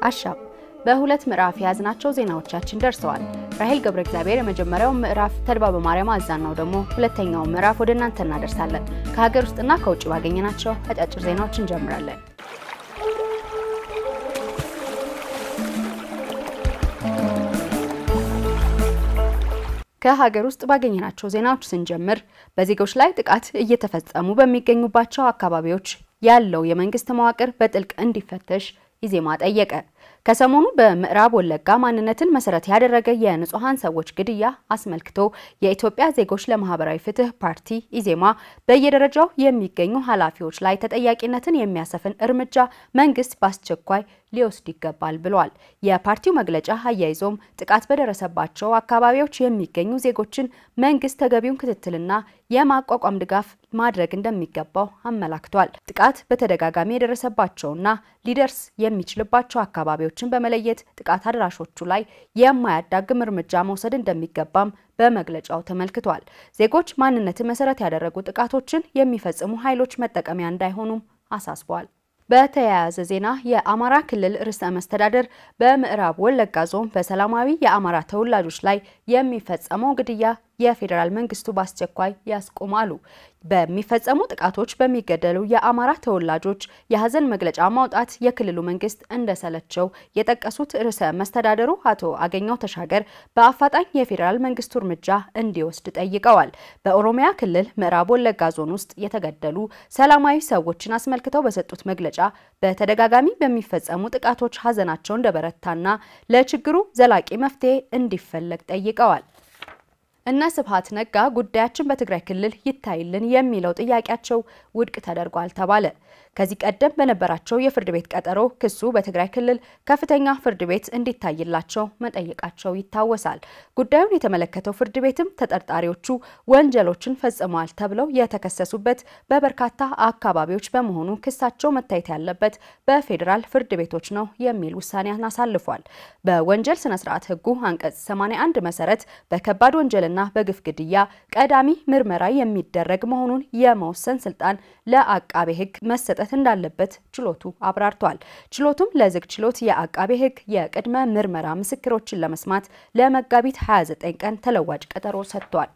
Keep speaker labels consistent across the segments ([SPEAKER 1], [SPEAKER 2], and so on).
[SPEAKER 1] አሻም በሁለት ምዕራፍ የያዝናቸው ዜናዎቻችን ደርሰዋል። ራሄል ገብረ እግዚአብሔር የመጀመሪያው ምዕራፍ፣ ተድባ በማርያም አዛናው ደግሞ ሁለተኛው ምዕራፍ ወደ እናንተ እናደርሳለን። ከሀገር ውስጥና ከውጭ ባገኘናቸው አጫጭር ዜናዎች እንጀምራለን። ከሀገር ውስጥ ባገኘናቸው ዜናዎች ስንጀምር በዜጎች ላይ ጥቃት እየተፈጸሙ በሚገኙባቸው አካባቢዎች ያለው የመንግስት መዋቅር በጥልቅ እንዲፈተሽ ኢዜማ ጠየቀ። ከሰሞኑ በምዕራብ ወለጋ ማንነትን መሰረት ያደረገ የንጹሐን ሰዎች ግድያ አስመልክቶ የኢትዮጵያ ዜጎች ለማህበራዊ ፍትህ ፓርቲ ኢዜማ በየደረጃው የሚገኙ ኃላፊዎች ላይ ተጠያቂነትን የሚያሰፍን እርምጃ መንግስት በአስቸኳይ ሊወስድ ይገባል ብሏል። የፓርቲው መግለጫ አያይዞም ጥቃት በደረሰባቸው አካባቢዎች የሚገኙ ዜጎችን መንግስት ተገቢውን ክትትልና የማቋቋም ድጋፍ ማድረግ እንደሚገባው አመላክቷል። ጥቃት በተደጋጋሚ የደረሰባቸውና ሊደርስ የሚችልባቸው አካባቢዎችን በመለየት ጥቃት አድራሾቹ ላይ የማያዳግም እርምጃ መውሰድ እንደሚገባም በመግለጫው ተመልክቷል። ዜጎች ማንነትን መሰረት ያደረጉ ጥቃቶችን የሚፈጽሙ ኃይሎች መጠቀሚያ እንዳይሆኑም አሳስቧል። በተያያዘ ዜና የአማራ ክልል ርዕሰ መስተዳደር በምዕራብ ወለጋ ዞን በሰላማዊ የአማራ ተወላጆች ላይ የሚፈጸመው ግድያ የፌዴራል መንግስቱ በአስቸኳይ ያስቆማሉ። በሚፈጸሙ ጥቃቶች በሚገደሉ የአማራ ተወላጆች የሀዘን መግለጫ ማውጣት የክልሉ መንግስት እንደሰለቸው የጠቀሱት ርዕሰ መስተዳደሩ አቶ አገኘው ተሻገር በአፋጣኝ የፌዴራል መንግስቱ እርምጃ እንዲወስድ ጠይቀዋል። በኦሮሚያ ክልል ምዕራብ ወለጋ ዞን ውስጥ የተገደሉ ሰላማዊ ሰዎችን አስመልክተው በሰጡት መግለጫ በተደጋጋሚ በሚፈጸሙ ጥቃቶች ሀዘናቸው እንደበረታና ለችግሩ ዘላቂ መፍትሄ እንዲፈለግ ጠይቀዋል። እነ ስብሀት ነጋ ጉዳያችን በትግራይ ክልል ይታይልን የሚለው ጥያቄያቸው ውድቅ ተደርጓል ተባለ። ከዚህ ቀደም በነበራቸው የፍርድ ቤት ቀጠሮ ክሱ በትግራይ ክልል ከፍተኛ ፍርድ ቤት እንዲታይላቸው መጠየቃቸው ይታወሳል። ጉዳዩን የተመለከተው ፍርድ ቤትም ተጠርጣሪዎቹ ወንጀሎችን ፈጽመዋል ተብለው የተከሰሱበት በበርካታ አካባቢዎች በመሆኑ ክሳቸው መታየት ያለበት በፌዴራል ፍርድ ቤቶች ነው የሚል ውሳኔን አሳልፏል። በወንጀል ስነ ስርዓት ህጉ አንቀጽ 81 መሰረት በከባድ ወንጀልና በግፍ ግድያ ቀዳሚ ምርመራ የሚደረግ መሆኑን የመወሰን ስልጣን ለአቃቤ ህግ መሰጠት እንዳለበት ችሎቱ አብራርቷል። ችሎቱም ለዝግ ችሎት የአቃቤ ህግ የቅድመ ምርመራ ምስክሮችን ለመስማት ለመጋቢት 29 ቀን ተለዋጭ ቀጠሮ ሰጥቷል።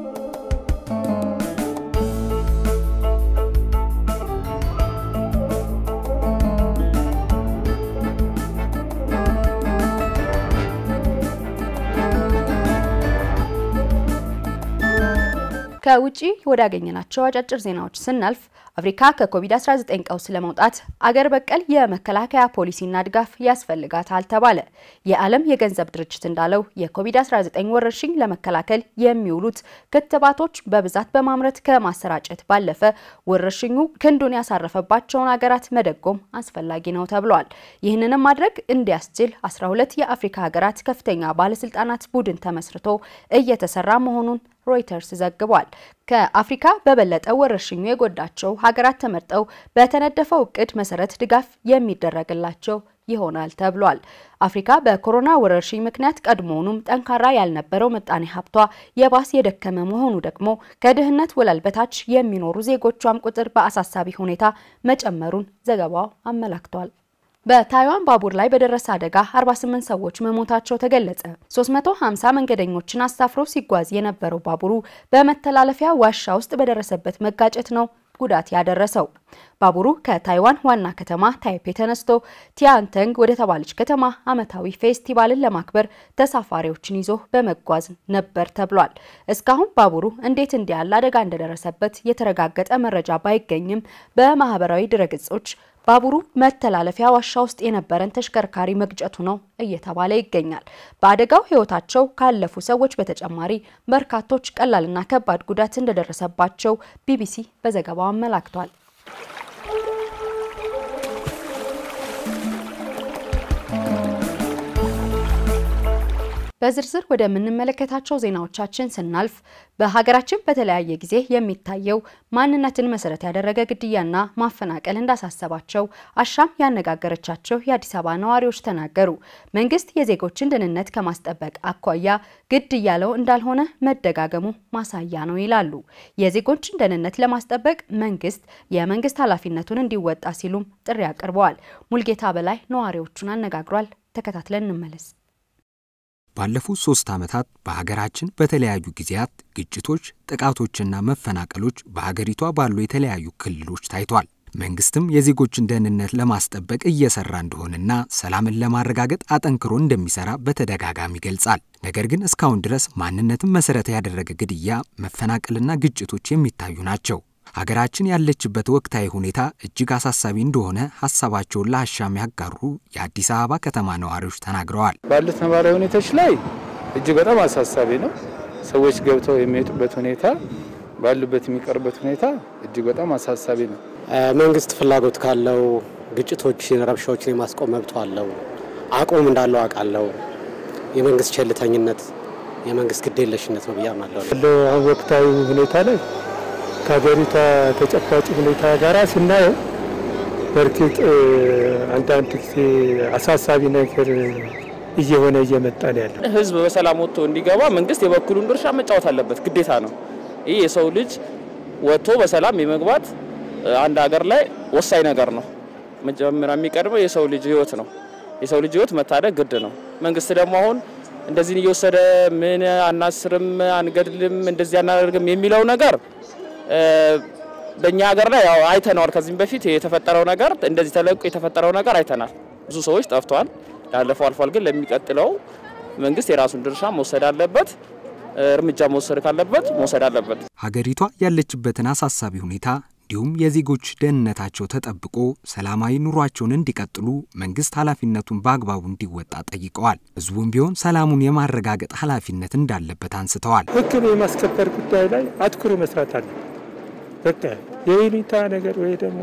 [SPEAKER 1] ከውጪ ወዳገኘናቸው አጫጭር ዜናዎች ስናልፍ አፍሪካ ከኮቪድ-19 ቀውስ ለመውጣት አገር በቀል የመከላከያ ፖሊሲና ድጋፍ ያስፈልጋታል ተባለ። የዓለም የገንዘብ ድርጅት እንዳለው የኮቪድ-19 ወረርሽኝ ለመከላከል የሚውሉት ክትባቶች በብዛት በማምረት ከማሰራጨት ባለፈ ወረርሽኙ ክንዱን ያሳረፈባቸውን ሀገራት መደጎም አስፈላጊ ነው ተብሏል። ይህንንም ማድረግ እንዲያስችል 12 የአፍሪካ ሀገራት ከፍተኛ ባለስልጣናት ቡድን ተመስርቶ እየተሰራ መሆኑን ሮይተርስ ዘግቧል። ከአፍሪካ በበለጠ ወረርሽኙ የጎዳቸው ሀገራት ተመርጠው በተነደፈው እቅድ መሰረት ድጋፍ የሚደረግላቸው ይሆናል ተብሏል። አፍሪካ በኮሮና ወረርሽኝ ምክንያት ቀድሞውኑም ጠንካራ ያልነበረው ምጣኔ ሀብቷ የባስ የደከመ መሆኑ ደግሞ ከድህነት ወለል በታች የሚኖሩ ዜጎቿም ቁጥር በአሳሳቢ ሁኔታ መጨመሩን ዘገባው አመላክቷል። በታይዋን ባቡር ላይ በደረሰ አደጋ 48 ሰዎች መሞታቸው ተገለጸ። 350 መንገደኞችን አሳፍሮ ሲጓዝ የነበረው ባቡሩ በመተላለፊያ ዋሻ ውስጥ በደረሰበት መጋጨት ነው ጉዳት ያደረሰው። ባቡሩ ከታይዋን ዋና ከተማ ታይፔ ተነስቶ ቲያንተንግ ወደ ተባለች ከተማ ዓመታዊ ፌስቲቫልን ለማክበር ተሳፋሪዎችን ይዞ በመጓዝ ነበር ተብሏል። እስካሁን ባቡሩ እንዴት እንዲህ ያለ አደጋ እንደደረሰበት የተረጋገጠ መረጃ ባይገኝም በማህበራዊ ድረገጾች ባቡሩ መተላለፊያ ዋሻ ውስጥ የነበረን ተሽከርካሪ መግጨቱ ነው እየተባለ ይገኛል። በአደጋው ሕይወታቸው ካለፉ ሰዎች በተጨማሪ በርካቶች ቀላልና ከባድ ጉዳት እንደደረሰባቸው ቢቢሲ በዘገባው አመላክቷል። በዝርዝር ወደምንመለከታቸው ዜናዎቻችን ስናልፍ በሀገራችን በተለያየ ጊዜ የሚታየው ማንነትን መሰረት ያደረገ ግድያና ማፈናቀል እንዳሳሰባቸው አሻም ያነጋገረቻቸው የአዲስ አበባ ነዋሪዎች ተናገሩ። መንግስት የዜጎችን ደህንነት ከማስጠበቅ አኳያ ግድ እያለው እንዳልሆነ መደጋገሙ ማሳያ ነው ይላሉ። የዜጎችን ደህንነት ለማስጠበቅ መንግስት የመንግስት ኃላፊነቱን እንዲወጣ ሲሉም ጥሪ አቅርበዋል። ሙልጌታ በላይ ነዋሪዎቹን አነጋግሯል። ተከታትለን እንመለስ።
[SPEAKER 2] ባለፉት ሶስት ዓመታት በሀገራችን በተለያዩ ጊዜያት ግጭቶች፣ ጥቃቶችና መፈናቀሎች በሀገሪቷ ባሉ የተለያዩ ክልሎች ታይቷል። መንግስትም የዜጎችን ደህንነት ለማስጠበቅ እየሰራ እንደሆነና ሰላምን ለማረጋገጥ አጠንክሮ እንደሚሰራ በተደጋጋሚ ይገልጻል። ነገር ግን እስካሁን ድረስ ማንነትን መሰረት ያደረገ ግድያ፣ መፈናቀልና ግጭቶች የሚታዩ ናቸው። ሀገራችን ያለችበት ወቅታዊ ሁኔታ እጅግ አሳሳቢ እንደሆነ ሀሳባቸውን ለአሻም ያጋሩ የአዲስ አበባ ከተማ ነዋሪዎች ተናግረዋል።
[SPEAKER 3] ባሉት ነባራዊ ሁኔታዎች ላይ እጅግ በጣም አሳሳቢ ነው። ሰዎች ገብተው የሚወጡበት ሁኔታ፣ ባሉበት የሚቀርበት ሁኔታ እጅግ በጣም አሳሳቢ ነው።
[SPEAKER 4] መንግስት ፍላጎት ካለው ግጭቶችን፣ ረብሻዎችን የማስቆም መብቱ አለው። አቅሙም እንዳለው አውቃለሁ። የመንግስት ቸልተኝነት፣ የመንግስት ግዴለሽነት ነው ብዬ አምናለሁ።
[SPEAKER 5] ያለው አሁን ወቅታዊ ሁኔታ ላይ ከሀገሪቷ ተጨባጭ ሁኔታ ጋር ስናየው በእርግጥ አንዳንድ ጊዜ አሳሳቢ ነገር እየሆነ እየመጣ ነው ያለው።
[SPEAKER 6] ህዝብ በሰላም ወጥቶ እንዲገባ መንግስት የበኩሉን ድርሻ መጫወት አለበት፣ ግዴታ ነው። ይህ የሰው ልጅ ወጥቶ በሰላም የመግባት አንድ ሀገር ላይ ወሳኝ ነገር ነው። መጀመሪያ የሚቀድመው የሰው ልጅ ህይወት ነው። የሰው ልጅ ህይወት መታደግ ግድ ነው። መንግስት ደግሞ አሁን እንደዚህ እየወሰደ ምን አናስርም፣ አንገድልም፣ እንደዚህ አናደርግም የሚለው ነገር በእኛ ሀገር ላይ ያው አይተነዋል። ከዚህም በፊት የተፈጠረው ነገር እንደዚህ ተለቁ የተፈጠረው ነገር አይተናል። ብዙ ሰዎች ጠፍተዋል። ያለፈው አልፏል። ግን ለሚቀጥለው መንግስት የራሱን ድርሻ መውሰድ አለበት። እርምጃ መውሰድ ካለበት መውሰድ አለበት።
[SPEAKER 2] ሀገሪቷ ያለችበትን አሳሳቢ ሁኔታ እንዲሁም የዜጎች ደህንነታቸው ተጠብቆ ሰላማዊ ኑሯቸውን እንዲቀጥሉ መንግስት ኃላፊነቱን በአግባቡ እንዲወጣ ጠይቀዋል። ህዝቡም ቢሆን ሰላሙን የማረጋገጥ ኃላፊነት እንዳለበት አንስተዋል።
[SPEAKER 5] ህግን የማስከበር ጉዳይ ላይ አትኩሮ መስራት አለ። በቃ የይሉኝታ ነገር ወይ ደግሞ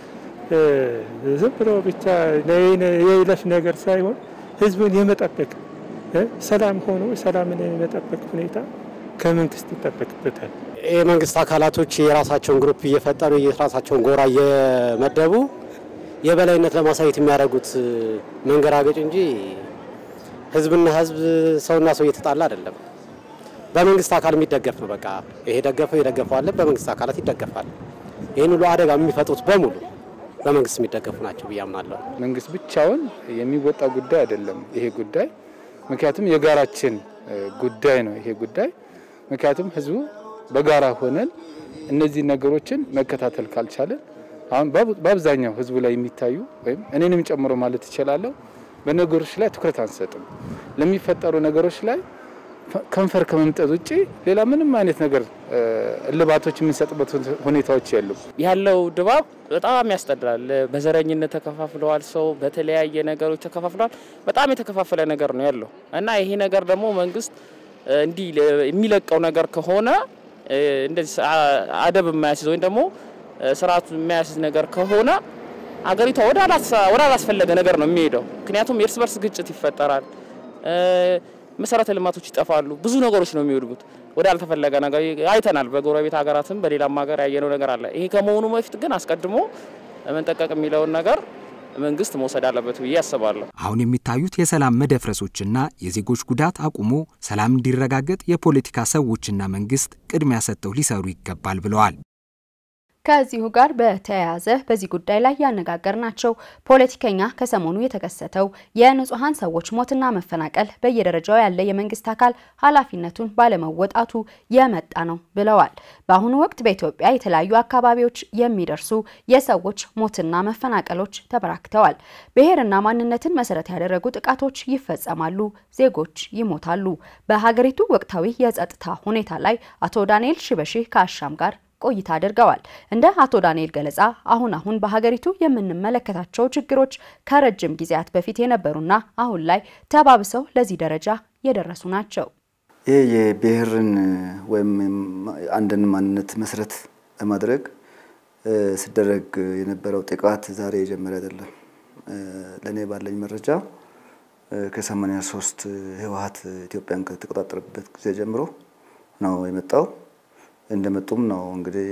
[SPEAKER 5] ዝም ብሎ ብቻ የይለፍ ነገር ሳይሆን ህዝብን የመጠበቅ ሰላም ሆኖ ሰላምን የመጠበቅ ሁኔታ ከመንግስት ይጠበቅበታል።
[SPEAKER 4] የመንግስት አካላቶች የራሳቸውን ግሩፕ እየፈጠሩ የራሳቸውን ጎራ እየመደቡ የበላይነት ለማሳየት የሚያደርጉት መንገራገጭ እንጂ ህዝብና ህዝብ ሰውና ሰው እየተጣላ አይደለም። በመንግስት አካል የሚደገፍ ነው። በቃ ይሄ ደገፈው የደገፈው አለ፣ በመንግስት አካላት ይደገፋል። ይህን ሁሉ አደጋ የሚፈጥሩት በሙሉ በመንግስት የሚደገፉ ናቸው ብዬ አምናለሁ።
[SPEAKER 3] መንግስት ብቻውን የሚወጣ ጉዳይ አይደለም ይሄ ጉዳይ፣ ምክንያቱም የጋራችን ጉዳይ ነው ይሄ ጉዳይ። ምክንያቱም ህዝቡ በጋራ ሆነን እነዚህ ነገሮችን መከታተል ካልቻለን አሁን በአብዛኛው ህዝቡ ላይ የሚታዩ ወይም እኔንም ጨምሮ ማለት እችላለሁ በነገሮች ላይ ትኩረት አንሰጥም። ለሚፈጠሩ ነገሮች ላይ ከንፈር ከመምጠጥ ውጭ ሌላ ምንም አይነት ነገር እልባቶች የምንሰጥበት ሁኔታዎች የሉም።
[SPEAKER 6] ያለው ድባብ በጣም ያስጠላል። በዘረኝነት ተከፋፍለዋል። ሰው በተለያየ ነገሮች ተከፋፍለዋል። በጣም የተከፋፈለ ነገር ነው ያለው እና ይሄ ነገር ደግሞ መንግስት እንዲህ የሚለቀው ነገር ከሆነ እንደዚህ አደብ የማያስይዝ ወይም ደግሞ ስርዓቱ የማያስይዝ ነገር ከሆነ አገሪቷ ወደ አላስፈለገ ነገር ነው የሚሄደው። ምክንያቱም የእርስ በርስ ግጭት ይፈጠራል፣ መሰረተ ልማቶች ይጠፋሉ፣ ብዙ ነገሮች ነው የሚወድቡት። ወደ አልተፈለገ ነገር አይተናል። በጎረቤት ሀገራትም በሌላም ሀገር ያየነው ነገር አለ። ይሄ ከመሆኑ በፊት ግን አስቀድሞ መንጠቀቅ የሚለውን ነገር መንግስት መውሰድ አለበት ብዬ አስባለሁ።
[SPEAKER 2] አሁን የሚታዩት የሰላም መደፍረሶችና የዜጎች ጉዳት አቁሞ ሰላም እንዲረጋገጥ የፖለቲካ ሰዎችና መንግስት ቅድሚያ ሰጥተው ሊሰሩ ይገባል ብለዋል።
[SPEAKER 1] ከዚሁ ጋር በተያያዘ በዚህ ጉዳይ ላይ ያነጋገርናቸው ፖለቲከኛ ከሰሞኑ የተከሰተው የንጹሐን ሰዎች ሞትና መፈናቀል በየደረጃው ያለ የመንግስት አካል ኃላፊነቱን ባለመወጣቱ የመጣ ነው ብለዋል። በአሁኑ ወቅት በኢትዮጵያ የተለያዩ አካባቢዎች የሚደርሱ የሰዎች ሞትና መፈናቀሎች ተበራክተዋል። ብሔርና ማንነትን መሰረት ያደረጉ ጥቃቶች ይፈጸማሉ፣ ዜጎች ይሞታሉ። በሀገሪቱ ወቅታዊ የጸጥታ ሁኔታ ላይ አቶ ዳንኤል ሽበሺ ከአሻም ጋር ቆይታ አድርገዋል። እንደ አቶ ዳንኤል ገለጻ አሁን አሁን በሀገሪቱ የምንመለከታቸው ችግሮች ከረጅም ጊዜያት በፊት የነበሩና አሁን ላይ ተባብሰው ለዚህ ደረጃ የደረሱ ናቸው።
[SPEAKER 7] ይህ የብሔርን ወይም አንድን ማንነት መሰረት በማድረግ ሲደረግ የነበረው ጥቃት ዛሬ የጀመረ አይደለም። ለእኔ ባለኝ መረጃ ከሰማንያ ሶስት ህወሀት ኢትዮጵያን ከተቆጣጠረበት ጊዜ ጀምሮ ነው የመጣው። እንደመጡም ነው እንግዲህ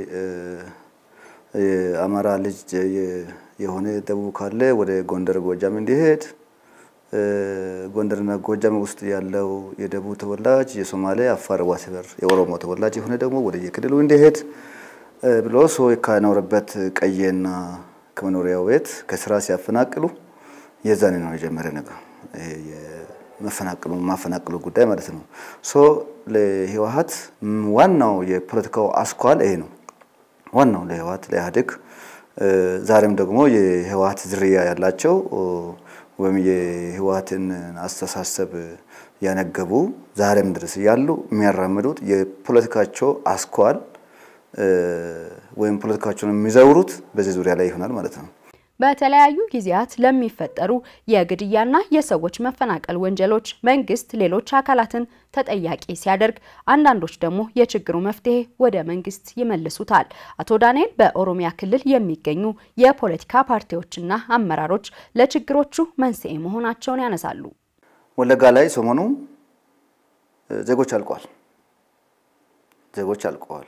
[SPEAKER 7] የአማራ ልጅ የሆነ ደቡብ ካለ ወደ ጎንደር ጎጃም እንዲሄድ ጎንደርና ጎጃም ውስጥ ያለው የደቡብ ተወላጅ የሶማሌ፣ አፋር፣ ዋሴበር የኦሮሞ ተወላጅ የሆነ ደግሞ ወደ የክልሉ እንዲሄድ ብሎ ሰው ከኖረበት ቀየና ከመኖሪያው ቤት ከስራ ሲያፈናቅሉ የዛኔ ነው የጀመረ ነገር መፈናቅሉ ማፈናቅሉ ጉዳይ ማለት ነው። ሶ ለህወሀት ዋናው የፖለቲካው አስኳል ይሄ ነው። ዋናው ለህወሀት ለኢህአዴግ ዛሬም ደግሞ የህወሀት ዝርያ ያላቸው ወይም የህወሀትን አስተሳሰብ ያነገቡ ዛሬም ድረስ ያሉ የሚያራምዱት የፖለቲካቸው አስኳል ወይም ፖለቲካቸውን የሚዘውሩት በዚህ ዙሪያ ላይ ይሆናል ማለት ነው።
[SPEAKER 1] በተለያዩ ጊዜያት ለሚፈጠሩ የግድያና የሰዎች መፈናቀል ወንጀሎች መንግስት ሌሎች አካላትን ተጠያቂ ሲያደርግ፣ አንዳንዶች ደግሞ የችግሩ መፍትሄ ወደ መንግስት ይመልሱታል። አቶ ዳንኤል በኦሮሚያ ክልል የሚገኙ የፖለቲካ ፓርቲዎችና አመራሮች ለችግሮቹ መንስኤ መሆናቸውን ያነሳሉ።
[SPEAKER 7] ወለጋ ላይ ሰሞኑ ዜጎች አልቀዋል። ዜጎች አልቀዋል።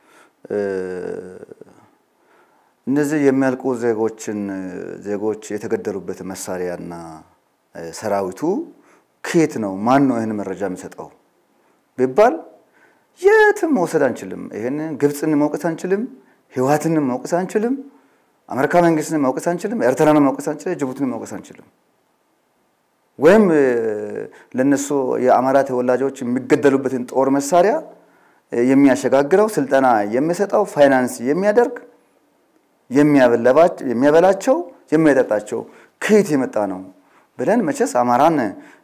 [SPEAKER 7] እነዚህ የሚያልቁ ዜጎችን ዜጎች የተገደሉበት መሳሪያና ሰራዊቱ ከየት ነው? ማን ነው ይህን መረጃ የሚሰጠው ቢባል የትም መውሰድ አንችልም። ይህን ግብፅን መውቀስ አንችልም፣ ህወሓትን መውቀስ አንችልም፣ አሜሪካ መንግስትን መውቀስ አንችልም፣ ኤርትራን መውቀስ አንችልም፣ ጅቡቲን መውቀስ አንችልም። ወይም ለነሱ የአማራ ተወላጆች የሚገደሉበትን ጦር መሳሪያ የሚያሸጋግረው ስልጠና የሚሰጠው ፋይናንስ የሚያደርግ የሚያበላቸው የሚያጠጣቸው ከየት የመጣ ነው ብለን መቼስ አማራን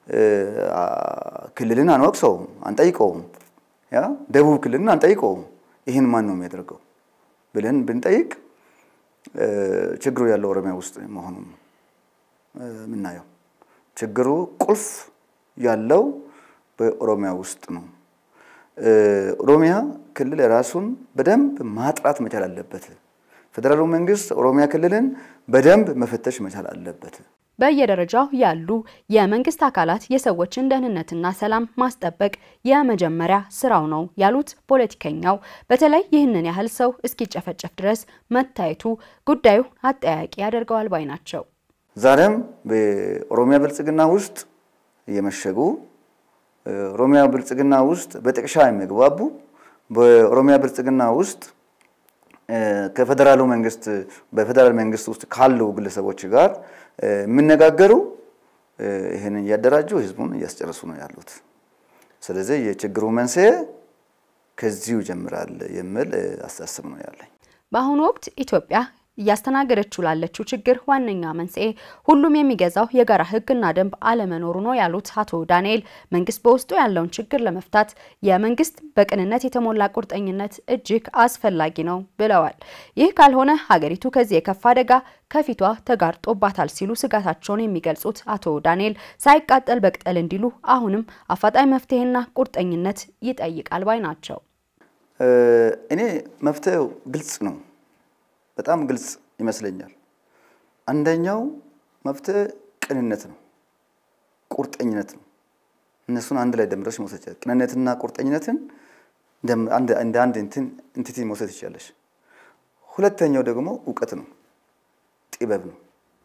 [SPEAKER 7] ክልልን አንወቅሰውም፣ አንጠይቀውም። ያ ደቡብ ክልልን አንጠይቀውም። ይህን ማን ነው የሚያደርገው ብለን ብንጠይቅ ችግሩ ያለው ኦሮሚያ ውስጥ መሆኑን የምናየው ችግሩ ቁልፍ ያለው በኦሮሚያ ውስጥ ነው። ኦሮሚያ ክልል ራሱን በደንብ ማጥራት መቻል አለበት። ፌዴራሉ መንግስት ኦሮሚያ ክልልን በደንብ መፈተሽ መቻል አለበት።
[SPEAKER 1] በየደረጃው ያሉ የመንግስት አካላት የሰዎችን ደህንነትና ሰላም ማስጠበቅ የመጀመሪያ ስራው ነው ያሉት ፖለቲከኛው፣ በተለይ ይህንን ያህል ሰው እስኪጨፈጨፍ ድረስ መታየቱ ጉዳዩ አጠያቂ ያደርገዋል ባይ ናቸው።
[SPEAKER 7] ዛሬም በኦሮሚያ ብልጽግና ውስጥ የመሸጉ ኦሮሚያ ብልጽግና ውስጥ በጥቅሻ የሚግባቡ በኦሮሚያ ብልጽግና ውስጥ ከፌዴራሉ መንግስት በፌዴራል መንግስት ውስጥ ካሉ ግለሰቦች ጋር የሚነጋገሩ ይህንን እያደራጁ ህዝቡን እያስጨረሱ ነው ያሉት። ስለዚህ የችግሩ መንስኤ ከዚሁ ይጀምራል የሚል አስተሳሰብ ነው ያለኝ።
[SPEAKER 1] በአሁኑ ወቅት ኢትዮጵያ እያስተናገደችው ላለችው ችግር ዋነኛ መንስኤ ሁሉም የሚገዛው የጋራ ህግና ደንብ አለመኖሩ ነው ያሉት አቶ ዳንኤል መንግስት በውስጡ ያለውን ችግር ለመፍታት የመንግስት በቅንነት የተሞላ ቁርጠኝነት እጅግ አስፈላጊ ነው ብለዋል። ይህ ካልሆነ ሀገሪቱ ከዚህ የከፋ አደጋ ከፊቷ ተጋርጦባታል ሲሉ ስጋታቸውን የሚገልጹት አቶ ዳንኤል ሳይቃጠል በቅጠል እንዲሉ አሁንም አፋጣኝ መፍትሄና ቁርጠኝነት ይጠይቃል ባይ ናቸው።
[SPEAKER 7] እኔ መፍትሄው ግልጽ ነው። በጣም ግልጽ ይመስለኛል። አንደኛው መፍትሄ ቅንነት ነው፣ ቁርጠኝነት ነው። እነሱን አንድ ላይ ደምረሽ መውሰድ ይቻላል። ቅንነትና ቁርጠኝነትን እንደ አንድ ኢንቲቲ መውሰድ ይቻለሽ። ሁለተኛው ደግሞ እውቀት ነው፣ ጥበብ ነው።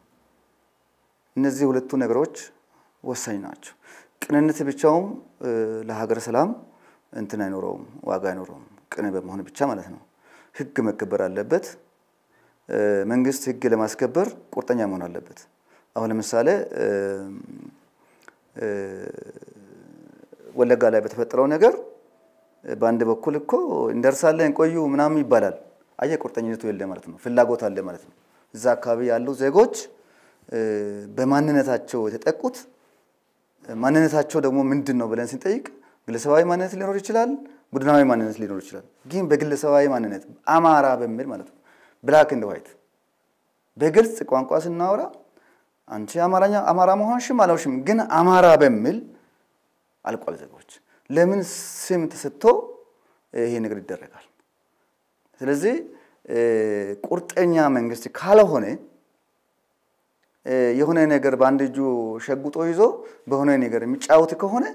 [SPEAKER 7] እነዚህ ሁለቱ ነገሮች ወሳኝ ናቸው። ቅንነት ብቻውም ለሀገር ሰላም እንትን አይኖረውም፣ ዋጋ አይኖረውም። ቅን በመሆን ብቻ ማለት ነው። ህግ መከበር አለበት። መንግስት ህግ ለማስከበር ቁርጠኛ መሆን አለበት። አሁን ለምሳሌ ወለጋ ላይ በተፈጠረው ነገር በአንድ በኩል እኮ እንደርሳለን ቆዩ ምናምን ይባላል። አየ ቁርጠኝነቱ የለ ማለት ነው። ፍላጎት አለ ማለት ነው። እዛ አካባቢ ያሉ ዜጎች በማንነታቸው የተጠቁት ማንነታቸው ደግሞ ምንድን ነው ብለን ስንጠይቅ ግለሰባዊ ማንነት ሊኖር ይችላል፣ ቡድናዊ ማንነት ሊኖር ይችላል። ግን በግለሰባዊ ማንነት አማራ በሚል ማለት ነው ብላክ እንደ ዋይት በግልጽ ቋንቋ ስናወራ አንቺ አማርኛ አማራ መሆንሽም አላውሽም ግን አማራ በሚል አልቋል። ዜጎች ለምን ስም ተሰጥቶ ይሄ ነገር ይደረጋል? ስለዚህ ቁርጠኛ መንግስት ካልሆነ የሆነ ነገር በአንድ እጁ ሸጉጦ ይዞ በሆነ ነገር የሚጫወት ከሆነ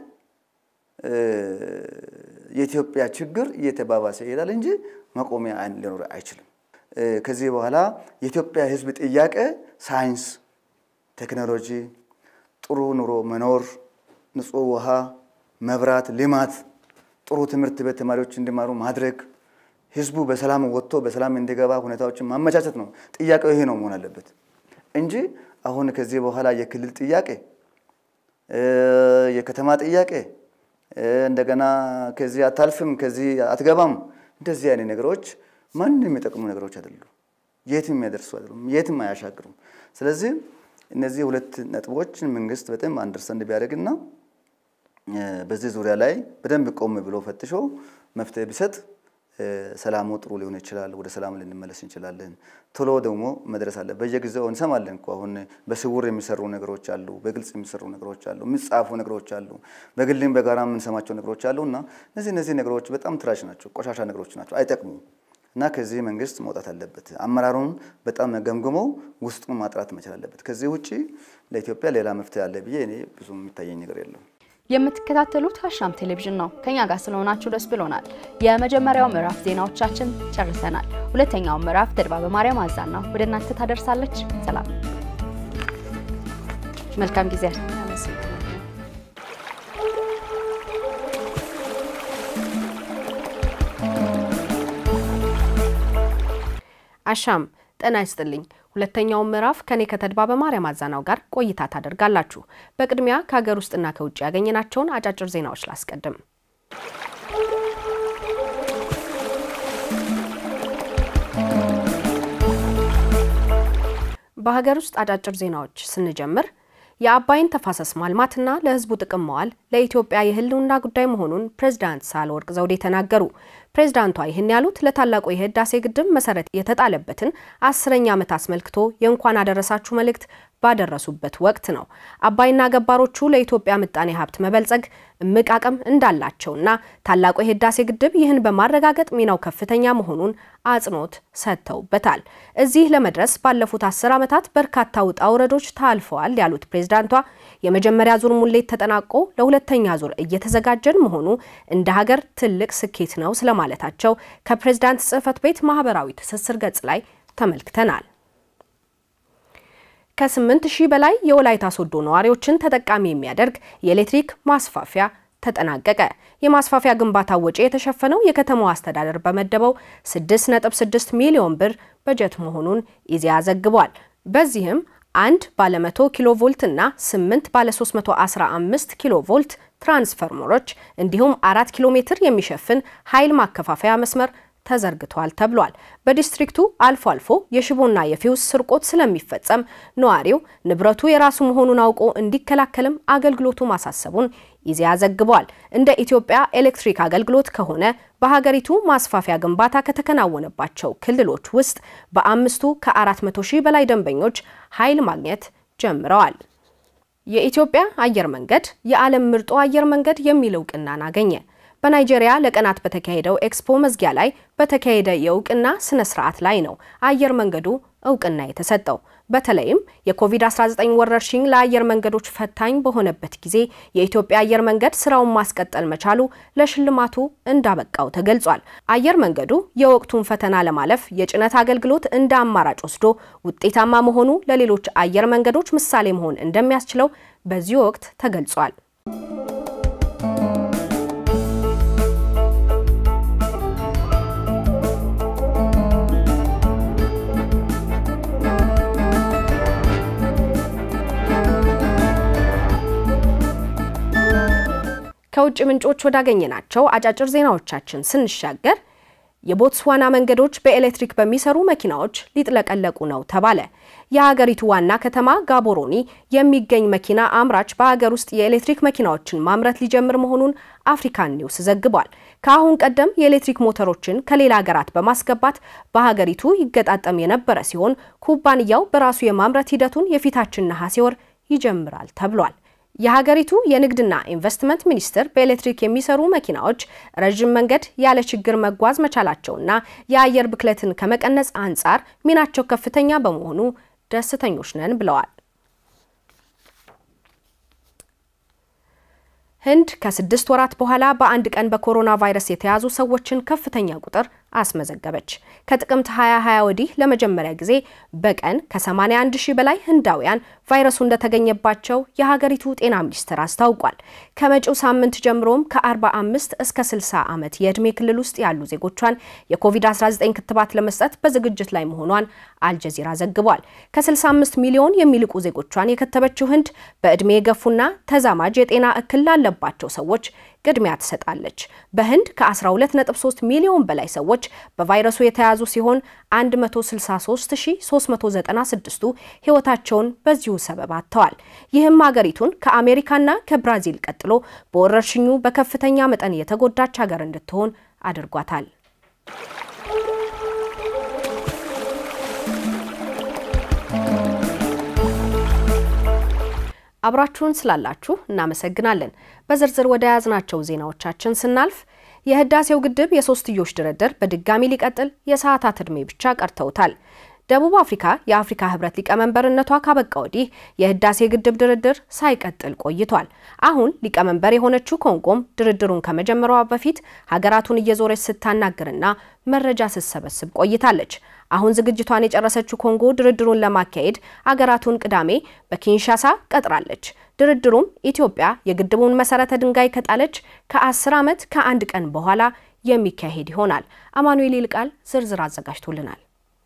[SPEAKER 7] የኢትዮጵያ ችግር እየተባባሰ ይሄዳል እንጂ መቆሚያ ሊኖር አይችልም። ከዚህ በኋላ የኢትዮጵያ ሕዝብ ጥያቄ ሳይንስ፣ ቴክኖሎጂ፣ ጥሩ ኑሮ መኖር፣ ንጹህ ውሃ፣ መብራት፣ ልማት፣ ጥሩ ትምህርት ቤት ተማሪዎች እንዲማሩ ማድረግ፣ ሕዝቡ በሰላም ወጥቶ በሰላም እንዲገባ ሁኔታዎችን ማመቻቸት ነው። ጥያቄው ይሄ ነው መሆን አለበት እንጂ አሁን ከዚህ በኋላ የክልል ጥያቄ፣ የከተማ ጥያቄ እንደገና ከዚህ አታልፍም፣ ከዚህ አትገባም፣ እንደዚህ አይነት ነገሮች ማንም የሚጠቅሙ ነገሮች አይደሉም። የትም የሚያደርሱ አይደሉም። የትም አያሻግሩም። ስለዚህ እነዚህ ሁለት ነጥቦችን መንግስት በጣም አንደርስታንድ ቢያደርግና በዚህ ዙሪያ ላይ በደንብ ቆም ብሎ ፈትሾ መፍትሄ ቢሰጥ ሰላሙ ጥሩ ሊሆን ይችላል። ወደ ሰላም ልንመለስ እንችላለን። ቶሎ ደግሞ መድረስ አለ። በየጊዜው እንሰማለን እኮ አሁን በስውር የሚሰሩ ነገሮች አሉ፣ በግልጽ የሚሰሩ ነገሮች አሉ፣ የሚጻፉ ነገሮች አሉ፣ በግልም በጋራ የምንሰማቸው ነገሮች አሉ እና እነዚህ እነዚህ ነገሮች በጣም ትራሽ ናቸው፣ ቆሻሻ ነገሮች ናቸው፣ አይጠቅሙም እና ከዚህ መንግስት መውጣት አለበት። አመራሩን በጣም ገምግሞ ውስጡን ማጥራት መቻል አለበት። ከዚህ ውጭ ለኢትዮጵያ ሌላ መፍትሄ አለ ብዬ እኔ ብዙ የሚታየኝ ነገር የለም።
[SPEAKER 1] የምትከታተሉት አሻም ቴሌቪዥን ነው። ከኛ ጋር ስለሆናችሁ ደስ ብሎናል። የመጀመሪያው ምዕራፍ ዜናዎቻችን ጨርሰናል። ሁለተኛው ምዕራፍ ተድባበ ማርያም አዛና ወደ እናንተ ታደርሳለች። ሰላም፣ መልካም ጊዜ።
[SPEAKER 8] አሻም ጤና ይስጥልኝ። ሁለተኛውን ምዕራፍ ከኔ ከተድባበ ማርያም አዛናው ጋር ቆይታ ታደርጋላችሁ። በቅድሚያ ከሀገር ውስጥና ከውጭ ያገኘናቸውን አጫጭር ዜናዎች ላስቀድም። በሀገር ውስጥ አጫጭር ዜናዎች ስንጀምር የአባይን ተፋሰስ ማልማትና ለሕዝቡ ጥቅም መዋል ለኢትዮጵያ የህልውና ጉዳይ መሆኑን ፕሬዝዳንት ሳህለወርቅ ዘውዴ ተናገሩ። ፕሬዝዳንቷ ይህን ያሉት ለታላቁ የህዳሴ ግድብ መሰረት የተጣለበትን አስረኛ ዓመት አስመልክቶ የእንኳን አደረሳችሁ መልእክት ባደረሱበት ወቅት ነው። አባይና ገባሮቹ ለኢትዮጵያ ምጣኔ ሀብት መበልጸግ እምቅ አቅም እንዳላቸውና ታላቁ የህዳሴ ግድብ ይህን በማረጋገጥ ሚናው ከፍተኛ መሆኑን አጽንኦት ሰጥተውበታል። እዚህ ለመድረስ ባለፉት አስር ዓመታት በርካታ ውጣ ውረዶች ታልፈዋል ያሉት ፕሬዝዳንቷ የመጀመሪያ ዙር ሙሌት ተጠናቆ ለሁለተኛ ዙር እየተዘጋጀን መሆኑ እንደ ሀገር ትልቅ ስኬት ነው ስለማለታቸው ከፕሬዝዳንት ጽህፈት ቤት ማህበራዊ ትስስር ገጽ ላይ ተመልክተናል። ከስምንት ሺህ በላይ የወላይታ ሶዶ ነዋሪዎችን ተጠቃሚ የሚያደርግ የኤሌክትሪክ ማስፋፊያ ተጠናቀቀ። የማስፋፊያ ግንባታ ወጪ የተሸፈነው የከተማው አስተዳደር በመደበው 6.6 ሚሊዮን ብር በጀት መሆኑን ኢዜአ ዘግቧል። በዚህም አንድ ባለ 100 ኪሎ ቮልት እና 8 ባለ 315 ኪሎ ቮልት ትራንስፈርመሮች እንዲሁም 4 ኪሎ ሜትር የሚሸፍን ኃይል ማከፋፈያ መስመር ተዘርግቷል ተብሏል። በዲስትሪክቱ አልፎ አልፎ የሽቦና የፊውስ ስርቆት ስለሚፈጸም ነዋሪው ንብረቱ የራሱ መሆኑን አውቆ እንዲከላከልም አገልግሎቱ ማሳሰቡን ኢዜአ ዘግቧል። እንደ ኢትዮጵያ ኤሌክትሪክ አገልግሎት ከሆነ በሀገሪቱ ማስፋፊያ ግንባታ ከተከናወነባቸው ክልሎች ውስጥ በአምስቱ ከ400 ሺህ በላይ ደንበኞች ኃይል ማግኘት ጀምረዋል። የኢትዮጵያ አየር መንገድ የዓለም ምርጡ አየር መንገድ የሚል እውቅናን አገኘ። በናይጄሪያ ለቀናት በተካሄደው ኤክስፖ መዝጊያ ላይ በተካሄደ የእውቅና ስነ ስርዓት ላይ ነው አየር መንገዱ እውቅና የተሰጠው። በተለይም የኮቪድ-19 ወረርሽኝ ለአየር መንገዶች ፈታኝ በሆነበት ጊዜ የኢትዮጵያ አየር መንገድ ስራውን ማስቀጠል መቻሉ ለሽልማቱ እንዳበቃው ተገልጿል። አየር መንገዱ የወቅቱን ፈተና ለማለፍ የጭነት አገልግሎት እንደ አማራጭ ወስዶ ውጤታማ መሆኑ ለሌሎች አየር መንገዶች ምሳሌ መሆን እንደሚያስችለው በዚህ ወቅት ተገልጿል። ከውጭ ምንጮች ወዳገኘናቸው አጫጭር ዜናዎቻችን ስንሻገር የቦትስዋና መንገዶች በኤሌክትሪክ በሚሰሩ መኪናዎች ሊጥለቀለቁ ነው ተባለ። የሀገሪቱ ዋና ከተማ ጋቦሮኒ የሚገኝ መኪና አምራች በሀገር ውስጥ የኤሌክትሪክ መኪናዎችን ማምረት ሊጀምር መሆኑን አፍሪካን ኒውስ ዘግቧል። ከአሁን ቀደም የኤሌክትሪክ ሞተሮችን ከሌላ ሀገራት በማስገባት በሀገሪቱ ይገጣጠም የነበረ ሲሆን ኩባንያው በራሱ የማምረት ሂደቱን የፊታችን ነሐሴ ወር ይጀምራል ተብሏል። የሀገሪቱ የንግድና ኢንቨስትመንት ሚኒስቴር በኤሌክትሪክ የሚሰሩ መኪናዎች ረዥም መንገድ ያለ ችግር መጓዝ መቻላቸውና የአየር ብክለትን ከመቀነስ አንጻር ሚናቸው ከፍተኛ በመሆኑ ደስተኞች ነን ብለዋል። ህንድ ከስድስት ወራት በኋላ በአንድ ቀን በኮሮና ቫይረስ የተያዙ ሰዎችን ከፍተኛ ቁጥር አስመዘገበች። ከጥቅምት 2020 ወዲህ ለመጀመሪያ ጊዜ በቀን ከ81 ሺህ በላይ ህንዳውያን ቫይረሱ እንደተገኘባቸው የሀገሪቱ ጤና ሚኒስቴር አስታውቋል። ከመጪው ሳምንት ጀምሮም ከ45 እስከ 60 ዓመት የዕድሜ ክልል ውስጥ ያሉ ዜጎቿን የኮቪድ-19 ክትባት ለመስጠት በዝግጅት ላይ መሆኗን አልጀዚራ ዘግቧል። ከ65 ሚሊዮን የሚልቁ ዜጎቿን የከተበችው ህንድ በዕድሜ የገፉና ተዛማጅ የጤና እክል ላለባቸው ሰዎች ቅድሚያ ትሰጣለች። በህንድ ከ12.3 ሚሊዮን በላይ ሰዎች በቫይረሱ የተያዙ ሲሆን 163396ቱ ህይወታቸውን በዚሁ ሰበብ አጥተዋል። ይህም ሀገሪቱን ከአሜሪካና ከብራዚል ቀጥሎ በወረርሽኙ በከፍተኛ መጠን የተጎዳች ሀገር እንድትሆን አድርጓታል። አብራችሁን ስላላችሁ እናመሰግናለን። በዝርዝር ወደ ያዝናቸው ዜናዎቻችን ስናልፍ የህዳሴው ግድብ የሶስትዮሽ ድርድር በድጋሚ ሊቀጥል የሰዓታት ዕድሜ ብቻ ቀርተውታል። ደቡብ አፍሪካ የአፍሪካ ህብረት ሊቀመንበርነቷ ካበቃ ወዲህ የህዳሴ ግድብ ድርድር ሳይቀጥል ቆይቷል። አሁን ሊቀመንበር የሆነችው ኮንጎም ድርድሩን ከመጀመሯ በፊት ሀገራቱን እየዞረች ስታናግርና መረጃ ስትሰበስብ ቆይታለች። አሁን ዝግጅቷን የጨረሰችው ኮንጎ ድርድሩን ለማካሄድ አገራቱን ቅዳሜ በኪንሻሳ ቀጥራለች። ድርድሩም ኢትዮጵያ የግድቡን መሰረተ ድንጋይ ከጣለች ከ10 ዓመት ከአንድ ቀን በኋላ የሚካሄድ ይሆናል። አማኑኤል ይልቃል ዝርዝር አዘጋጅቶልናል።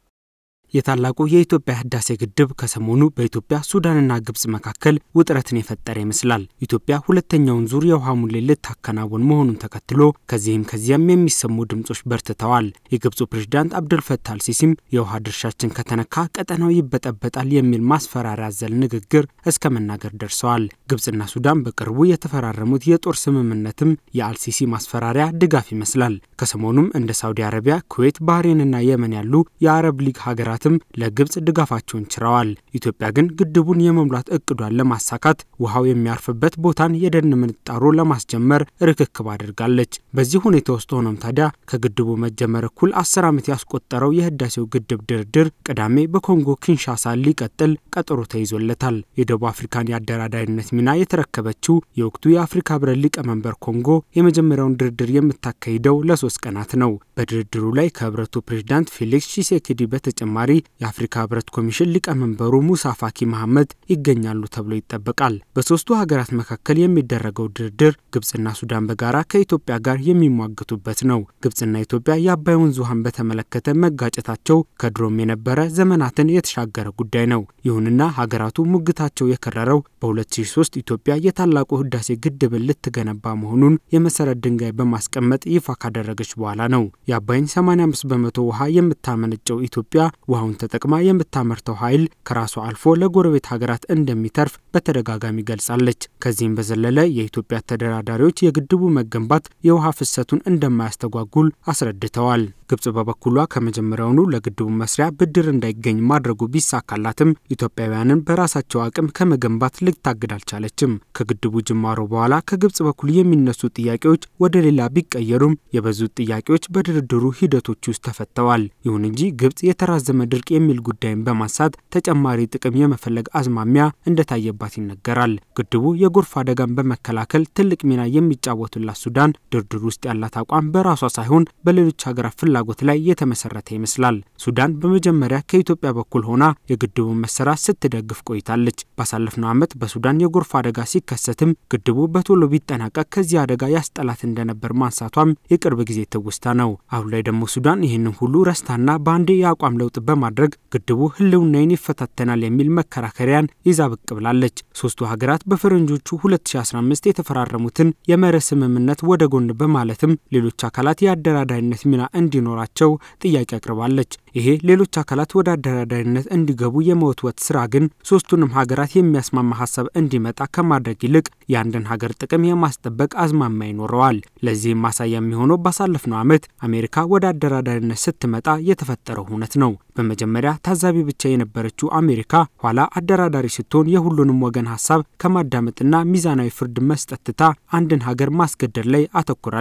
[SPEAKER 9] የታላቁ የኢትዮጵያ ህዳሴ ግድብ ከሰሞኑ በኢትዮጵያ ሱዳንና ግብጽ መካከል ውጥረትን የፈጠረ ይመስላል። ኢትዮጵያ ሁለተኛውን ዙር የውሃ ሙሌት ልታከናውን መሆኑን ተከትሎ ከዚህም ከዚያም የሚሰሙ ድምጾች በርትተዋል። የግብፁ ፕሬዝዳንት አብዱልፈታ አልሲሲም የውሃ ድርሻችን ከተነካ ቀጠናው ይበጠበጣል የሚል ማስፈራሪያ አዘል ንግግር እስከ መናገር ደርሰዋል። ግብጽና ሱዳን በቅርቡ የተፈራረሙት የጦር ስምምነትም የአልሲሲ ማስፈራሪያ ድጋፍ ይመስላል። ከሰሞኑም እንደ ሳውዲ አረቢያ፣ ኩዌት፣ ባህሬንና የመን ያሉ የአረብ ሊግ ሀገራት ለግብጽ ድጋፋቸውን ችረዋል። ኢትዮጵያ ግን ግድቡን የመሙላት እቅዷን ለማሳካት ውሃው የሚያርፍበት ቦታን የደን ምንጣሮ ለማስጀመር ርክክብ አድርጋለች። በዚህ ሁኔታ ውስጥ ሆኖም ታዲያ ከግድቡ መጀመር እኩል አስር ዓመት ያስቆጠረው የህዳሴው ግድብ ድርድር ቅዳሜ በኮንጎ ኪንሻሳ ሊቀጥል ቀጠሮ ተይዞለታል። የደቡብ አፍሪካን የአደራዳሪነት ሚና የተረከበችው የወቅቱ የአፍሪካ ህብረት ሊቀመንበር ኮንጎ የመጀመሪያውን ድርድር የምታካሂደው ለሶስት ቀናት ነው። በድርድሩ ላይ ከህብረቱ ፕሬዝዳንት ፌሊክስ ቺሴኬዲ በተጨማሪ የአፍሪካ ህብረት ኮሚሽን ሊቀመንበሩ ሙሳ ፋኪ መሐመድ ይገኛሉ ተብሎ ይጠበቃል። በሶስቱ ሀገራት መካከል የሚደረገው ድርድር ግብጽና ሱዳን በጋራ ከኢትዮጵያ ጋር የሚሟገቱበት ነው። ግብጽና ኢትዮጵያ የአባይ ወንዝ ውሃን በተመለከተ መጋጨታቸው ከድሮም የነበረ ዘመናትን የተሻገረ ጉዳይ ነው። ይሁንና ሀገራቱ ሙግታቸው የከረረው በ2003 ኢትዮጵያ የታላቁ ህዳሴ ግድብን ልትገነባ መሆኑን የመሰረት ድንጋይ በማስቀመጥ ይፋ ካደረገች በኋላ ነው። የአባይን 85 በመቶ ውሃ የምታመነጨው ኢትዮጵያ ውሃውን ተጠቅማ የምታመርተው ኃይል ከራሷ አልፎ ለጎረቤት ሀገራት እንደሚተርፍ በተደጋጋሚ ገልጻለች። ከዚህም በዘለለ የኢትዮጵያ ተደራዳሪዎች የግድቡ መገንባት የውሃ ፍሰቱን እንደማያስተጓጉል አስረድተዋል። ግብጽ በበኩሏ ከመጀመሪያውኑ ለግድቡ መስሪያ ብድር እንዳይገኝ ማድረጉ ቢሳካላትም ኢትዮጵያውያንን በራሳቸው አቅም ከመገንባት ልታግድ አልቻለችም። ከግድቡ ጅማሮ በኋላ ከግብጽ በኩል የሚነሱ ጥያቄዎች ወደ ሌላ ቢቀየሩም የበዙት ጥያቄዎች በድርድሩ ሂደቶች ውስጥ ተፈተዋል። ይሁን እንጂ ግብጽ የተራዘመ ድርቅ የሚል ጉዳይን በማንሳት ተጨማሪ ጥቅም የመፈለግ አዝማሚያ እንደታየባት ይነገራል። ግድቡ የጎርፍ አደጋን በመከላከል ትልቅ ሚና የሚጫወቱላት ሱዳን ድርድሩ ውስጥ ያላት አቋም በራሷ ሳይሆን በሌሎች ሀገራት ፍላጎት ላይ የተመሰረተ ይመስላል። ሱዳን በመጀመሪያ ከኢትዮጵያ በኩል ሆና የግድቡን መሰራት ስትደግፍ ቆይታለች። ባሳለፍነው ዓመት በሱዳን የጎርፍ አደጋ ሲከሰትም ግድቡ በቶሎ ቢጠናቀቅ ከዚህ አደጋ ያስጠላት እንደነበር ማንሳቷም የቅርብ ጊዜ ትውስታ ነው። አሁን ላይ ደግሞ ሱዳን ይህንን ሁሉ ረስታና በአንዴ የአቋም ለውጥ በማድረግ ግድቡ ሕልውናዬን ይፈታተናል የሚል መከራከሪያን ይዛ ብቅ ብላለች። ሶስቱ ሀገራት በፈረንጆቹ 2015 የተፈራረሙትን የመርህ ስምምነት ወደ ጎን በማለትም ሌሎች አካላት የአደራዳሪነት ሚና እንዲኖራቸው ጥያቄ አቅርባለች። ይሄ ሌሎች አካላት ወደ አደራዳሪነት እንዲገቡ የመወትወት ስራ ግን ሶስቱንም ሀገራት የሚያስማማ ሀሳብ እንዲመጣ ከማድረግ ይልቅ የአንድን ሀገር ጥቅም የማስጠበቅ አዝማሚያ ይኖረዋል። ለዚህም ማሳያ የሚሆነው ባሳለፍነው ዓመት አሜሪካ ወደ አደራዳሪነት ስትመጣ የተፈጠረው ሁነት ነው። በመጀመሪያ ታዛቢ ብቻ የነበረችው አሜሪካ ኋላ አደራዳሪ ስትሆን የሁሉንም ወገን ሀሳብ ከማዳመጥና ሚዛናዊ ፍርድ መስጠት ትታ አንድን ሀገር ማስገደድ ላይ አተኩራለች።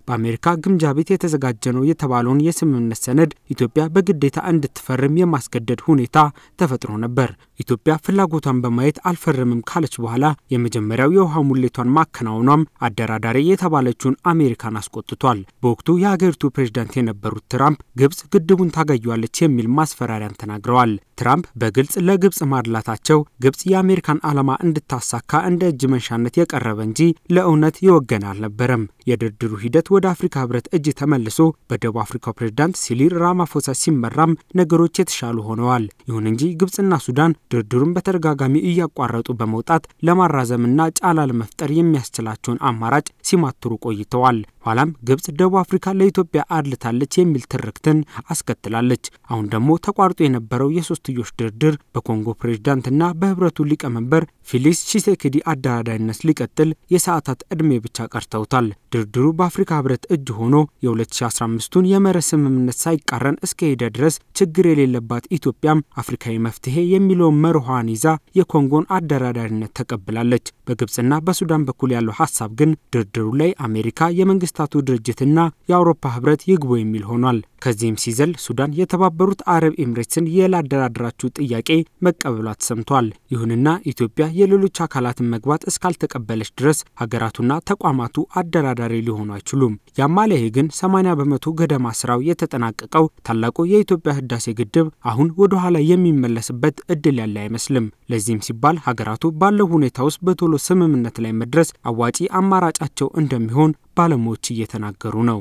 [SPEAKER 9] በአሜሪካ ግምጃ ቤት የተዘጋጀ ነው የተባለውን የስምምነት ሰነድ ኢትዮጵያ በግዴታ እንድትፈርም የማስገደድ ሁኔታ ተፈጥሮ ነበር። ኢትዮጵያ ፍላጎቷን በማየት አልፈርምም ካለች በኋላ የመጀመሪያው የውሃ ሙሌቷን ማከናወኗም አደራዳሪ የተባለችውን አሜሪካን አስቆጥቷል። በወቅቱ የሀገሪቱ ፕሬዝዳንት የነበሩት ትራምፕ ግብጽ ግድቡን ታገኟለች የሚል ማስፈራሪያን ተናግረዋል። ትራምፕ በግልጽ ለግብጽ ማድላታቸው ግብጽ የአሜሪካን ዓላማ እንድታሳካ እንደ እጅ መንሻነት የቀረበ እንጂ ለእውነት የወገነ አልነበረም። የድርድሩ ሂደት ወደ አፍሪካ ህብረት እጅ ተመልሶ በደቡብ አፍሪካው ፕሬዝዳንት ሲሪል ራማፎሳ ሲመራም ነገሮች የተሻሉ ሆነዋል። ይሁን እንጂ ግብጽና ሱዳን ድርድሩን በተደጋጋሚ እያቋረጡ በመውጣት ለማራዘምና ጫና ለመፍጠር የሚያስችላቸውን አማራጭ ሲማትሩ ቆይተዋል። ኋላም ግብጽ ደቡብ አፍሪካ ለኢትዮጵያ አድልታለች የሚል ትርክትን አስከትላለች። አሁን ደግሞ ተቋርጦ የነበረው የሶስትዮሽ ድርድር በኮንጎ ፕሬዝዳንትና በህብረቱ ሊቀመንበር ፊሊክስ ቺሴክዲ አደራዳሪነት ሊቀጥል የሰዓታት ዕድሜ ብቻ ቀርተውታል። ድርድሩ በአፍሪካ ህብረት እጅ ሆኖ የ2015ቱን የመርህ ስምምነት ሳይቃረን እስከሄደ ድረስ ችግር የሌለባት ኢትዮጵያም አፍሪካዊ መፍትሄ የሚለውን መርኋን ይዛ የኮንጎን አደራዳሪነት ተቀብላለች። በግብጽና በሱዳን በኩል ያለው ሀሳብ ግን ድርድሩ ላይ አሜሪካ የመንግስታቱ ድርጅትና የአውሮፓ ህብረት ይግቡ የሚል ሆኗል። ከዚህም ሲዘል ሱዳን የተባበሩት አረብ ኤምሬትስን የላደራደራችሁ ጥያቄ መቀበሏ ተሰምቷል። ይሁንና ኢትዮጵያ የሌሎች አካላትን መግባት እስካልተቀበለች ድረስ ሀገራቱና ተቋማቱ አደራዳሪ ሊሆኑ አይችሉም። ያማለሄ ግን 80 በመቶ ገደማ ስራው የተጠናቀቀው ታላቁ የኢትዮጵያ ህዳሴ ግድብ አሁን ወደ ኋላ የሚመለስበት እድል ያለ አይመስልም። ለዚህም ሲባል ሀገራቱ ባለው ሁኔታ ውስጥ በቶሎ ስምምነት ላይ መድረስ አዋጪ አማራጫቸው እንደሚሆን ባለሙያዎች እየተናገሩ ነው።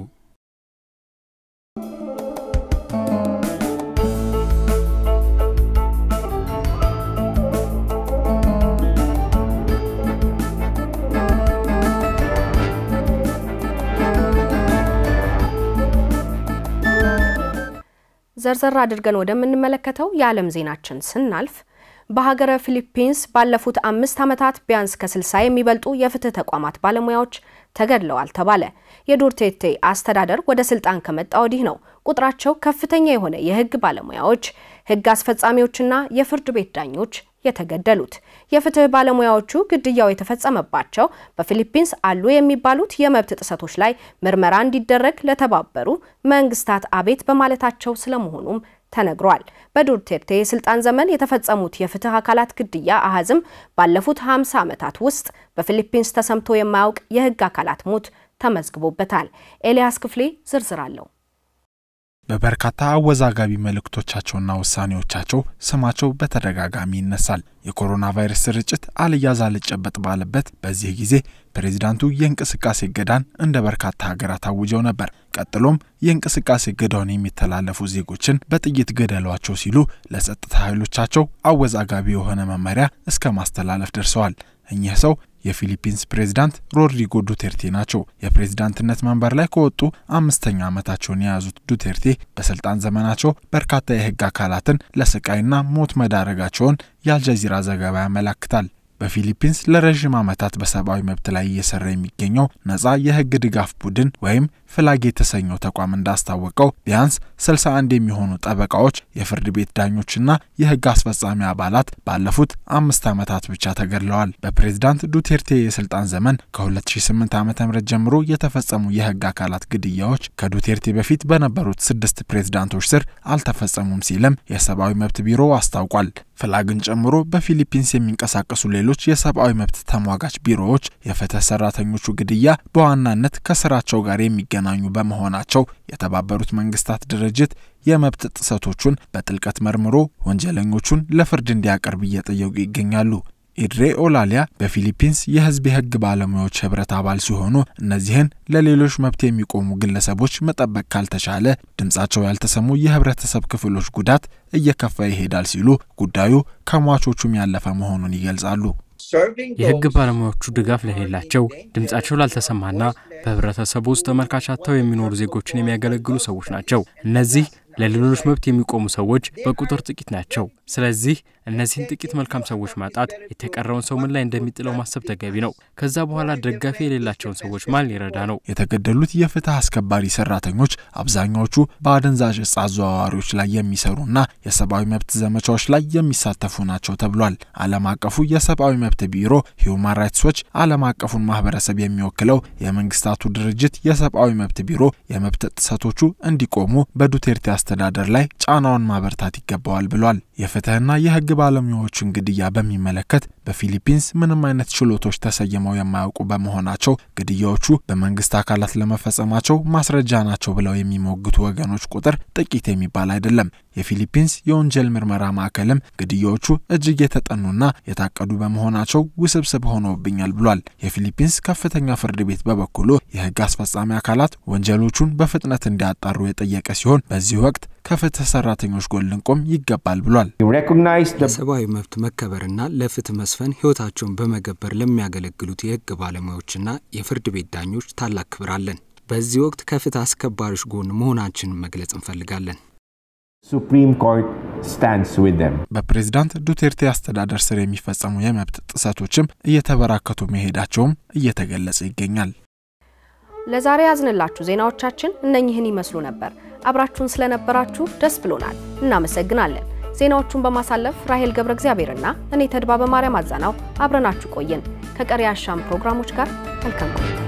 [SPEAKER 8] ዘርዘር አድርገን ወደምንመለከተው የዓለም ዜናችን ስናልፍ በሀገረ ፊሊፒንስ ባለፉት አምስት ዓመታት ቢያንስ ከ60 የሚበልጡ የፍትህ ተቋማት ባለሙያዎች ተገድለዋል ተባለ። የዱርቴቴ አስተዳደር ወደ ስልጣን ከመጣ ወዲህ ነው ቁጥራቸው ከፍተኛ የሆነ የህግ ባለሙያዎች፣ ህግ አስፈጻሚዎችና የፍርድ ቤት ዳኞች የተገደሉት። የፍትህ ባለሙያዎቹ ግድያው የተፈጸመባቸው በፊሊፒንስ አሉ የሚባሉት የመብት ጥሰቶች ላይ ምርመራ እንዲደረግ ለተባበሩ መንግስታት አቤት በማለታቸው ስለመሆኑም ተነግሯል። በዱርቴርቴ የስልጣን ዘመን የተፈጸሙት የፍትህ አካላት ግድያ አሃዝም ባለፉት 50 ዓመታት ውስጥ በፊሊፒንስ ተሰምቶ የማያውቅ የህግ አካላት ሞት ተመዝግቦበታል። ኤልያስ ክፍሌ ዝርዝር አለው።
[SPEAKER 10] በበርካታ አወዛጋቢ መልእክቶቻቸውና ውሳኔዎቻቸው ስማቸው በተደጋጋሚ ይነሳል። የኮሮና ቫይረስ ስርጭት አልያዝ አልጨበጥ ባለበት በዚህ ጊዜ ፕሬዚዳንቱ የእንቅስቃሴ እገዳን እንደ በርካታ ሀገራት አውጀው ነበር። ቀጥሎም የእንቅስቃሴ እገዳውን የሚተላለፉ ዜጎችን በጥይት ገደሏቸው ሲሉ ለጸጥታ ኃይሎቻቸው አወዛጋቢ የሆነ መመሪያ እስከ ማስተላለፍ ደርሰዋል። እኚህ ሰው የፊሊፒንስ ፕሬዝዳንት ሮድሪጎ ዱቴርቴ ናቸው። የፕሬዝዳንትነት መንበር ላይ ከወጡ አምስተኛ ዓመታቸውን የያዙት ዱቴርቴ በስልጣን ዘመናቸው በርካታ የህግ አካላትን ለስቃይና ሞት መዳረጋቸውን የአልጀዚራ ዘገባ ያመላክታል። በፊሊፒንስ ለረዥም ዓመታት በሰብአዊ መብት ላይ እየሰራ የሚገኘው ነጻ የህግ ድጋፍ ቡድን ወይም ፍላግ የተሰኘው ተቋም እንዳስታወቀው ቢያንስ 61 የሚሆኑ ጠበቃዎች፣ የፍርድ ቤት ዳኞችና የህግ አስፈጻሚ አባላት ባለፉት አምስት ዓመታት ብቻ ተገድለዋል። በፕሬዝዳንት ዱቴርቴ የስልጣን ዘመን ከ2008 ዓ ም ጀምሮ የተፈጸሙ የህግ አካላት ግድያዎች ከዱቴርቴ በፊት በነበሩት ስድስት ፕሬዝዳንቶች ስር አልተፈጸሙም ሲልም የሰብአዊ መብት ቢሮ አስታውቋል። ፍላግን ጨምሮ በፊሊፒንስ የሚንቀሳቀሱ ሌሎች የሰብአዊ መብት ተሟጋች ቢሮዎች የፍትህ ሰራተኞቹ ግድያ በዋናነት ከስራቸው ጋር የሚገናኙ በመሆናቸው የተባበሩት መንግስታት ድርጅት የመብት ጥሰቶቹን በጥልቀት መርምሮ ወንጀለኞቹን ለፍርድ እንዲያቀርብ እየጠየቁ ይገኛሉ። ኢድሬ ኦላሊያ በፊሊፒንስ የህዝብ የህግ ባለሙያዎች ህብረት አባል ሲሆኑ እነዚህን ለሌሎች መብት የሚቆሙ ግለሰቦች መጠበቅ ካልተቻለ ድምጻቸው ያልተሰሙ የህብረተሰብ ክፍሎች ጉዳት እየከፋ ይሄዳል ሲሉ ጉዳዩ ከሟቾቹም ያለፈ መሆኑን ይገልጻሉ።
[SPEAKER 11] የህግ ባለሙያዎቹ ድጋፍ ለሌላቸው ድምጻቸው ላልተሰማና በህብረተሰቡ ውስጥ ተመልካች አጥተው የሚኖሩ ዜጎችን የሚያገለግሉ ሰዎች ናቸው። እነዚህ ለሌሎች መብት የሚቆሙ ሰዎች በቁጥር ጥቂት ናቸው። ስለዚህ እነዚህን ጥቂት መልካም ሰዎች ማጣት የተቀረውን ሰው ምን ላይ እንደሚጥለው ማሰብ ተገቢ ነው። ከዛ በኋላ ደጋፊ የሌላቸውን ሰዎች ማን ሊረዳ ነው?
[SPEAKER 10] የተገደሉት የፍትህ አስከባሪ ሰራተኞች አብዛኛዎቹ በአደንዛዥ እጽ አዘዋዋሪዎች ላይ የሚሰሩና የሰብአዊ መብት ዘመቻዎች ላይ የሚሳተፉ ናቸው ተብሏል። ዓለም አቀፉ የሰብአዊ መብት ቢሮ ሂዩማን ራይትስ ዎች ዓለም አቀፉን ማህበረሰብ የሚወክለው የመንግስታቱ ድርጅት የሰብአዊ መብት ቢሮ የመብት ጥሰቶቹ እንዲቆሙ በዱቴርቴ አስተዳደር ላይ ጫናውን ማበርታት ይገባዋል ብሏል። የፍትህና የህግ ባለሙያዎችን ግድያ በሚመለከት በፊሊፒንስ ምንም አይነት ችሎቶች ተሰይመው የማያውቁ በመሆናቸው ግድያዎቹ በመንግስት አካላት ለመፈጸማቸው ማስረጃ ናቸው ብለው የሚሞግቱ ወገኖች ቁጥር ጥቂት የሚባል አይደለም። የፊሊፒንስ የወንጀል ምርመራ ማዕከልም ግድያዎቹ እጅግ የተጠኑና የታቀዱ በመሆናቸው ውስብስብ ሆነውብኛል ብሏል። የፊሊፒንስ ከፍተኛ ፍርድ ቤት በበኩሉ የህግ አስፈጻሚ አካላት ወንጀሎቹን በፍጥነት እንዲያጣሩ የጠየቀ ሲሆን በዚህ ወቅት ከፍትህ ሰራተኞች ጎን ልንቆም ይገባል ብሏል።
[SPEAKER 2] ለሰብአዊ መብት መከበርና ለፍትህ መስፈን ህይወታቸውን በመገበር ለሚያገለግሉት የህግ ባለሙያዎችና የፍርድ ቤት ዳኞች ታላቅ ክብር አለን። በዚህ ወቅት ከፍትህ አስከባሪዎች ጎን መሆናችንን መግለጽ እንፈልጋለን።
[SPEAKER 12] Supreme Court stands with them.
[SPEAKER 10] በፕሬዝዳንት ዱቴርቴ አስተዳደር ስር የሚፈጸሙ የመብት ጥሰቶችም እየተበራከቱ መሄዳቸውም እየተገለጸ ይገኛል።
[SPEAKER 8] ለዛሬ ያዝንላችሁ ዜናዎቻችን እነኝህን ይመስሉ ነበር። አብራችሁን ስለነበራችሁ ደስ ብሎናል፣ እናመሰግናለን። ዜናዎቹን በማሳለፍ ራሄል ገብረ እግዚአብሔርና እኔ ተድባ በማርያም አዛናው አብረናችሁ ቆየን። ከቀሪ አሻም ፕሮግራሞች ጋር መልካም ቆይታ